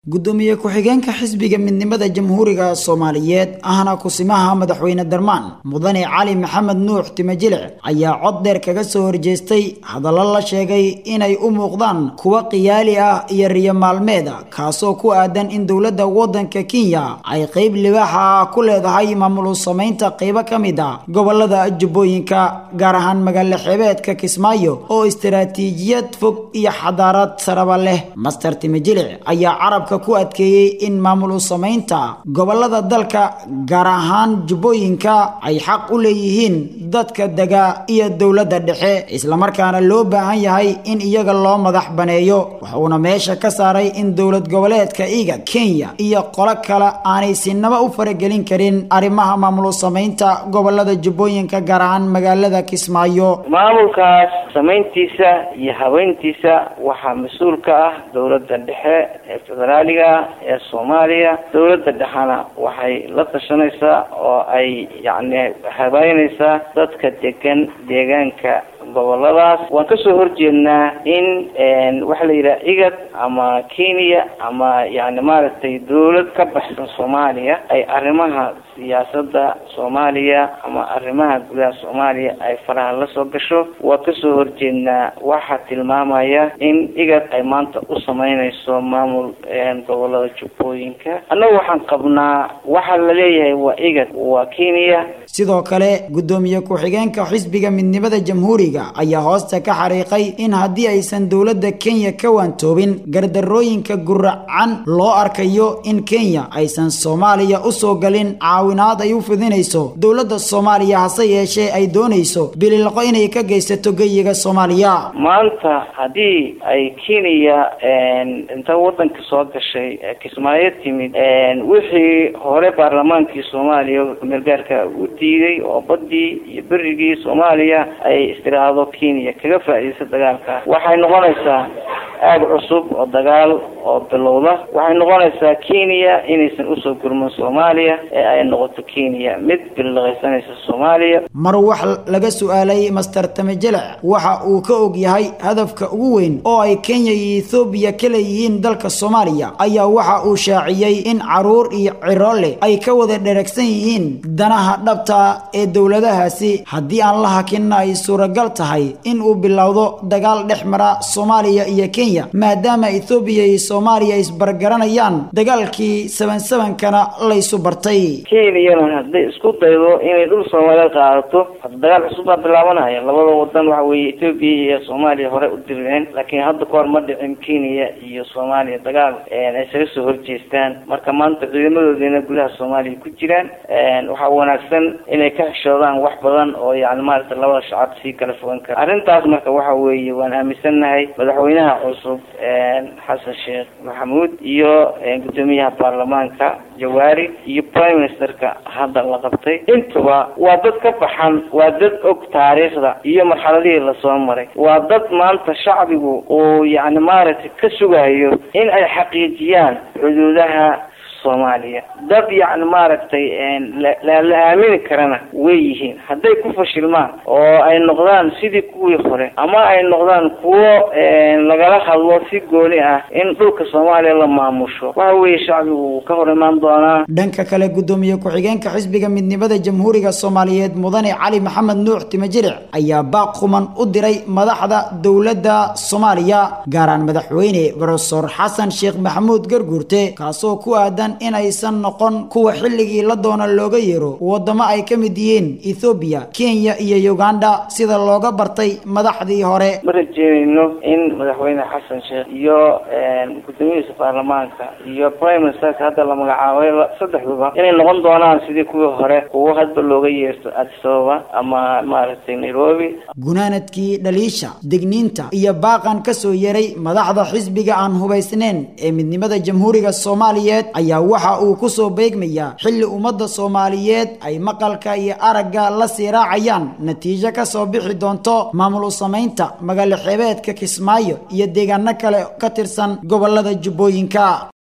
gudoomiye ku-xigeenka xisbiga midnimada jamhuuriga soomaaliyeed ahna kusimaha madaxweyne darmaan mudane cali maxamed nuux timajilic ayaa cod dheer kaga soo horjeestay hadallo la sheegay inay u muuqdaan kuwa khiyaali ah iyo riyo maalmeeda kaasoo ku aadan in dowladda waddanka kenya ay qeyb libaaxa ah ku leedahay maamul samaynta qeybo ka mid a gobolada jubbooyinka gaar ahaan magaalo xeebeedka kismaayo oo istaraatiijiyad fog iyo xadaarad saraba leh master timajilic ayaa carabka ku adkeeyey in maamul u samaynta gobolada dalka gaar ahaan jubbooyinka ay xaq u leeyihiin dadka dega iyo dowladda dhexe islamarkaana loo baahan yahay in iyaga loo madax baneeyo wuxuuna meesha ka saaray in dowlad goboleedka iga kenya iyo qolo kale aanay sinaba u faragelin karin arrimaha maamul u samaynta gobolada jubbooyinka gaar ahaan magaalada kismaayo maamulkaas samayntiisa iyo habeyntiisa waxaa mas-uul ka ah dowladda dhexe ee federaaliga ee soomaaliya dowladda dhexena waxay la tashanaysaa oo ay yacni habeynaysaa dadka degan deegaanka goboladaas waan kasoo horjeednaa in waxa la yidhaha igad ama kenya ama yani maaragtay dowlad ka baxsan soomaaliya ay arrimaha siyaasada soomaaliya ama arrimaha gudaha soomaaliya ay faraha la soo gasho waan kasoo horjeednaa waxaa tilmaamaya in igad ay maanta u sameynayso maamul gobolada jubbooyinka annaga waxaan qabnaa waxaa la leeyahay waa igad waa kenya sidoo kale gudoomiye ku-xigeenka xisbiga midnimada jamhuuriga ayaa hoosta ka xariiqay in haddii aysan dowladda kenya ka waantoobin gardarooyinka guracan loo arkayo in kenya aysan soomaaliya usoo galin caawinaad ay u fidinayso dowladda soomaaliya hase yeeshee ay doonayso bililaqo inay ka geysato geyiga soomaaliya maanta haddii ay kenya inta wadanka soo gashay kismaayo timid wixii hore baarlamaankii soomaaliya meelgaarka u diiday oo badii iyo berigii soomaaliya ay istiraahdo kenya kaga faa'iidaysa dagaalka waxay noqonaysaa aag cusub oo dagaal oo bilowda waxay noqonaysaa kenya inaysan usoo gurman soomaaliya ee ay noqoto kenya mid billiqaysanaysa soomaaliya mar wax laga su-aalay master tamajelac waxa uu ka og yahay hadafka ugu weyn oo ay kenya iyo ethoobiya ka leeyihiin dalka soomaaliya ayaa waxa uu shaaciyey in caruur iyo ciroole ay ka wada dheragsan yihiin danaha dhabta ee dowladahaasi haddii aan la hakinna ay suuragal tahay in uu bilowdo dagaal dhex mara soomaaliya iyo kenya maadaama ethoobiya iyo soomaaliya isbargaranayaan dagaalkii saban sabankana laysu bartay kenyana hadday isku daydo inay dhul soomaaliyeed qaadato hadda dagaal cusub baa bilaabanaya labada wadan waxa weeye ethoobiya iyo soomaaliya hore u dirireen laakiin hadda kahor ma dhicin kenya iyo soomaaliya dagaal ay isaga soo horjeestaan marka maanta ciidamadoodina gudaha soomaaliya ku jiraan waxaa wanaagsan inay ka xishoodaan wax badan oo yani maaragta labada shacab sii kala fogan kara arrintaas marka waxa weeye waan aaminsannahay madaxweynaha cusub xasan sheekh maxamuud iyo gudoomiyaha baarlamaanka jawaari iyo prime ministerka hadda la qabtay intuba waa dad ka baxan waa dad og taariikhda iyo marxaladihii lasoo maray waa dad maanta shacbigu uu yani maaragtay ka sugayo in ay xaqiijiyaan xuduudaha soomaaliya dad yacni maaragtay la aamini karana way yihiin hadday ku fashilmaan oo ay noqdaan sidii kuwii hore ama ay noqdaan kuwo lagala hadlo si gooni ah in dhulka soomaaliya la maamusho waxa weeye shacbigu wuu ka hor imaan doonaa dhanka kale gudoomiye ku-xigeenka xisbiga midnimada jamhuuriga soomaaliyeed mudane cali maxamed nuux timajiric ayaa baaq kuman u diray madaxda dowladda soomaaliya gaaraan madaxweyne brofesor xasan sheekh maxamuud garguurte kaasoo ku aadan in aysan noqon kuwa xilligii la doona looga yeero wadamo ay ka mid yihiin ethoobiya kenya iyo uganda sida looga bartay madaxdii hore ma rajeynayno in madaxweyne xasan sheekh iyo gudoomiyihiisa baarlamaanka iyo prime ministerka hadda la magacaabay saddexduba inay noqon doonaan sidii kuwii hore kuwo hadba looga yeerto addis ababa ama maaragtay nairobi gunaanadkii dhaliisha degniinta iyo baaqan kasoo yeray madaxda xisbiga aan hubaysnayn ee midnimada jamhuuriga soomaaliyeed ayaa waxa uu ku soo beegmayaa xilli ummadda soomaaliyeed ay maqalka iyo aragga la sii raacayaan natiijo ka soo bixi doonto maamul u samaynta magaalo xeebeedka kismaayo iyo deegaano kale ka tirsan gobolada jubbooyinka